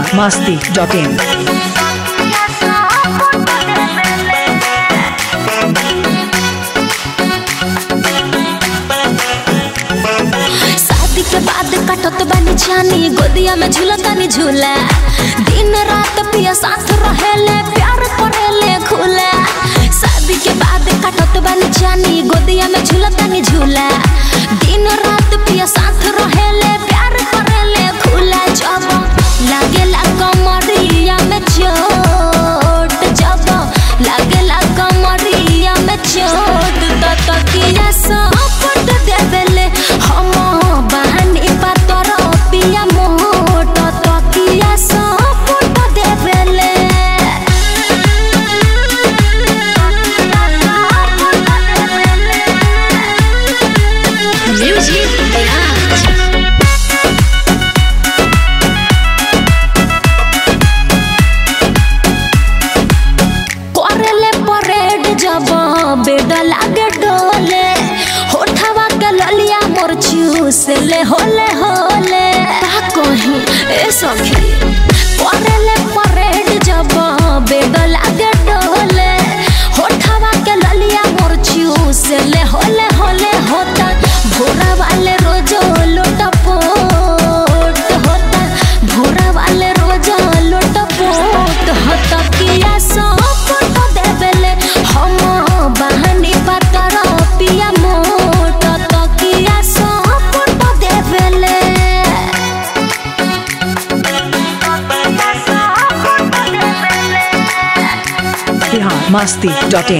biharmasti.in शादी के बाद कटत बानी जानी गोदिया में झूलतानी झूला दिन रात पिया साथ रहेले प्यार करेले खुला शादी के बाद कटत बानी जानी गोदिया में झूलतानी झूला दिन रात पिया साथ रहेले प्यार करेले खुला जब लागेला कमरिया में चोट जब लागेला कमरिया में चोट त तकिया सपट देवेले हम बहानी पातर पिया मोट तकिया सपट देवेले म्यूजिक बिहार करेले परेड जब बेड लागे डोले होठवा के ललिया मोर चूस ले होले होले का कहीं ए सखी करेले परेड जब बेड लागे डोले होठवा के ललिया मोर चूस ले होले होले होता भोरा वाले रोजो लोटा पोट होता भोरा वाले रोजो लोटा पोट होता किया सपट देवेले हम बहानी पातर पिया मोट तकिया सपट देवेले biharmasti.in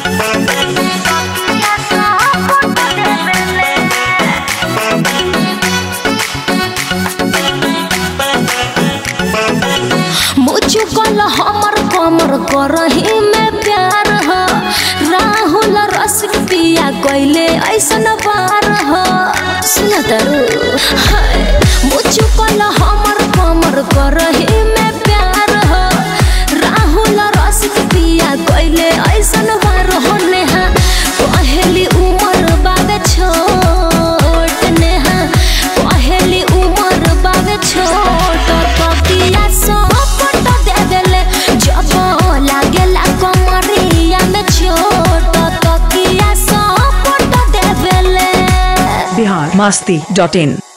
मुझ कल हमर कमर करही में प्यार हो राहुल रसिक पिया कैले ऐसन बार हो सुन तरु मुझ कल हमर कमर करही में प्यार हो राहुल रसिक पिया कैले ऐसन बार हो नेहा पहली उमर बाबे छोट नेहा पहली उमर बाबे छोट तकिया सपट देवेले जब लागेला कमरिया में छोट तकिया सपट देवेले biharmasti.in